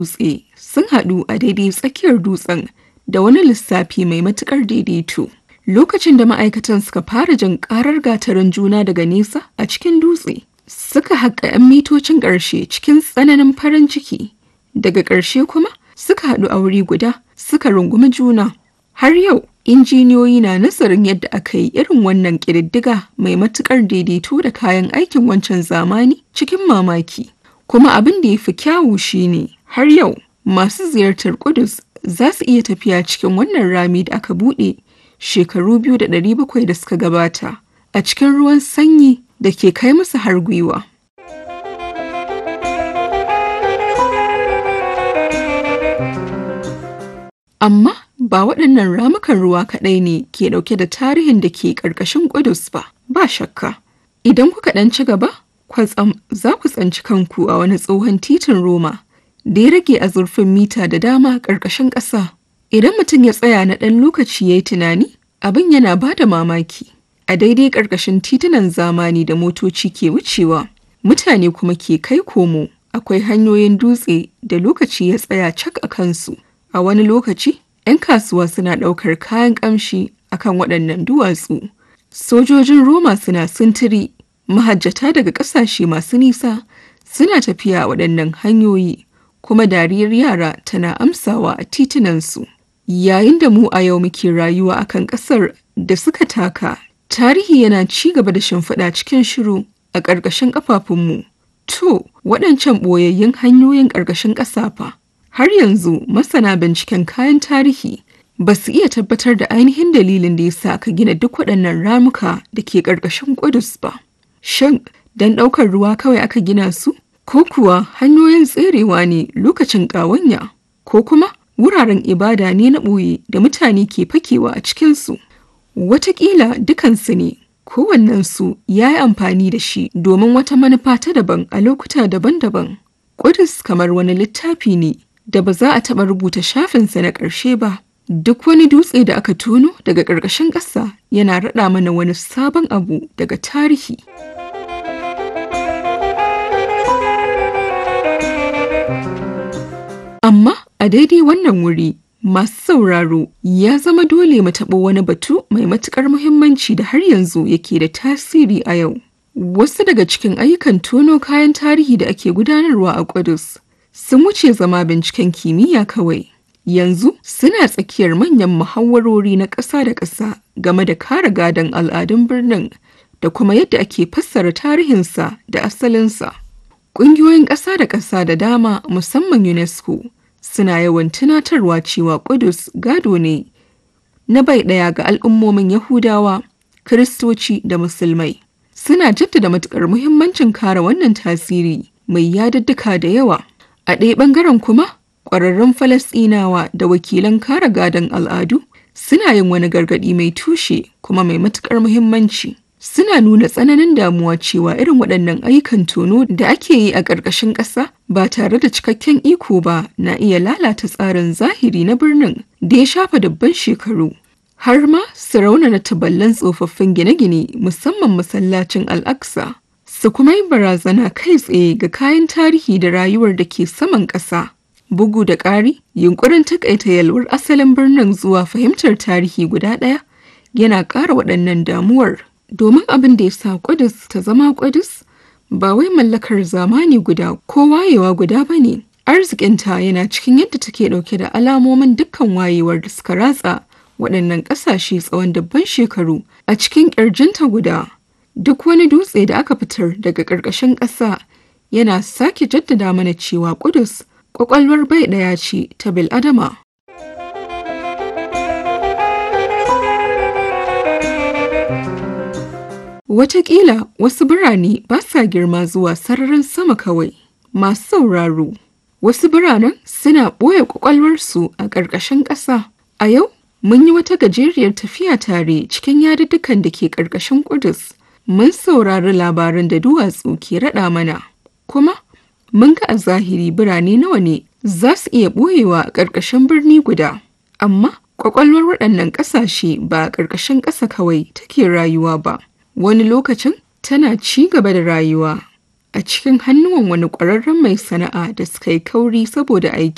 dutse sun haɗu a daidai tsakiyar dutsen da wani lissafi mai matuƙar daidaito. Lokacin da ma'aikatan suka fara jin ƙarar gatarin juna daga nesa a cikin dutse, suka haƙa 'yan mitocin ƙarshe cikin tsananin farin ciki. Daga ƙarshe kuma suka haɗu a wuri guda suka rungumi juna. Har yau, injiniyoyi na nazarin yadda aka yi irin wannan ƙididdiga mai matuƙar daidaito da kayan aikin wancan zamani cikin mamaki. Kuma abin da ya fi kyawu shine har yau masu ziyartar Kudus za su iya tafiya cikin wannan rami da aka buɗe shekaru biyu da ɗari bakwai da suka gabata a cikin ruwan sanyi da ke kai musu har gwiwa. Amma ba waɗannan ramukan ruwa kaɗai ne ke ɗauke da tarihin da ke ƙarƙashin Ƙudus ba, ba shakka. Idan kuka ɗan ci gaba, kwatsam za ku tsanci kanku a wani tsohon titin Roma da ya rage a zurfin mita da dama ƙarƙashin ƙasa. Idan mutum ya tsaya na ɗan lokaci ya yi tunani, abin yana ba da mamaki. A daidai ƙarƙashin titunan zamani da motoci ke wucewa, mutane kuma ke kai komo. Akwai hanyoyin dutse da lokaci ya tsaya cak a kansu. A wani lokaci, 'yan kasuwa suna ɗaukar kayan ƙamshi akan waɗannan duwatsu. Sojojin Roma suna sintiri, mahajjata daga ƙasashe masu nisa suna tafiya a waɗannan hanyoyi, kuma dariyar yara tana amsawa a titunansu. Yayin da mu a yau muke rayuwa akan ƙasar da suka taka, tarihi yana ci gaba da shimfiɗa cikin shiru a ƙarƙashin ƙafafunmu. To, waɗancan ɓoyayyun hanyoyin ƙarƙashin ƙasa fa. Har yanzu masana binciken kayan tarihi ba su iya tabbatar da ainihin dalilin da ya sa aka gina duk waɗannan ramuka da ke ƙarƙashin Ƙudus ba. Shin, don ɗaukar ruwa kawai aka gina su? Ko kuwa hanyoyin tserewa ne lokacin ƙawanya? Ko kuma wuraren ibada ne na ɓoye da mutane ke fakewa a cikinsu? Wataƙila dukansu ne, kowannensu ya yi amfani da shi domin wata manufa ta daban a lokuta daban-daban. Ƙudus kamar wani littafi ne da ba za a taɓa rubuta shafinsa na ƙarshe ba. Duk wani dutse da aka tono daga ƙarƙashin ƙasa yana raɗa mana wani sabon abu daga tarihi. Amma a daidai wannan wuri masu sauraro ya zama dole mu taɓa wani batu mai matuƙar muhimmanci da har yanzu yake da tasiri a yau. Wasu daga cikin ayyukan tono kayan tarihi da ake gudanarwa a Ƙudus sun wuce zama binciken kimiyya kawai. Yanzu suna tsakiyar manyan muhawwarori na ƙasa da ƙasa game da kare gadon al'adun birnin da kuma yadda ake fassara tarihinsa da asalinsa. Ƙungiyoyin ƙasa da ƙasa da dama musamman UNESCO suna yawan tunatarwa cewa Ƙudus gado ne na bai ɗaya ga al'ummomin Yahudawa, Kiristoci da Musulmai. Suna jaddada matuƙar muhimmancin kare wannan tasiri mai yadudduka da yawa. A ɗaya ɓangaren kuma, ƙwararrun Falasɗinawa da wakilan kare gadon al'adu suna yin wani gargaɗi mai tushe kuma mai matuƙar muhimmanci. Suna nuna tsananin damuwa cewa irin waɗannan ayyukan tono da ake yi a ƙarƙashin ƙasa ba tare da cikakken iko ba na iya lalata tsarin zahiri na birnin da ya shafa dubban shekaru. Har ma su raunana taballan tsofaffin gine-gine musamman masallacin Al-Aqsa. Su kuma yi barazana kai tsaye ga kayan tarihi da rayuwar da ke saman ƙasa. Bugu da ƙari, yunkurin takaita yalwar asalin birnin zuwa fahimtar tarihi guda ɗaya yana ƙara waɗannan damuwar. Domin abin da ya sa Ƙudus ta zama Ƙudus ba wai mallakar zamani guda ko wayewa guda ba ne. Arzikinta yana cikin yadda take ɗauke da alamomin dukkan wayewar da suka ratsa waɗannan ƙasashe tsawon dabban shekaru a cikin ƙirjinta guda. Duk wani dutse da aka fitar daga ƙarƙashin ƙasa yana sake jaddada mana cewa Ƙudus ƙwaƙwalwar bai ɗaya ce ta bil'adama. Wataƙila wasu birane ba sa girma zuwa sararin sama kawai. Masu sauraro, wasu biranen suna ɓoye ƙwaƙwalwarsu a ƙarƙashin ƙasa. A yau, mun yi wata gajeriyar tafiya tare cikin yaduddukan da ke ƙarƙashin Ƙudus. Mun saurari labaran da duwatsu ke raɗa mana, kuma mun ga a zahiri birane nawa ne za su iya ɓoyewa a ƙarƙashin birni guda. Amma ƙwaƙwalwar waɗannan ƙasashe ba a ƙarƙashin ƙasa kawai take rayuwa ba. Wani lokacin tana ci gaba da rayuwa a cikin hannuwan wani ƙwararren mai sana'a da suka yi kauri saboda aiki.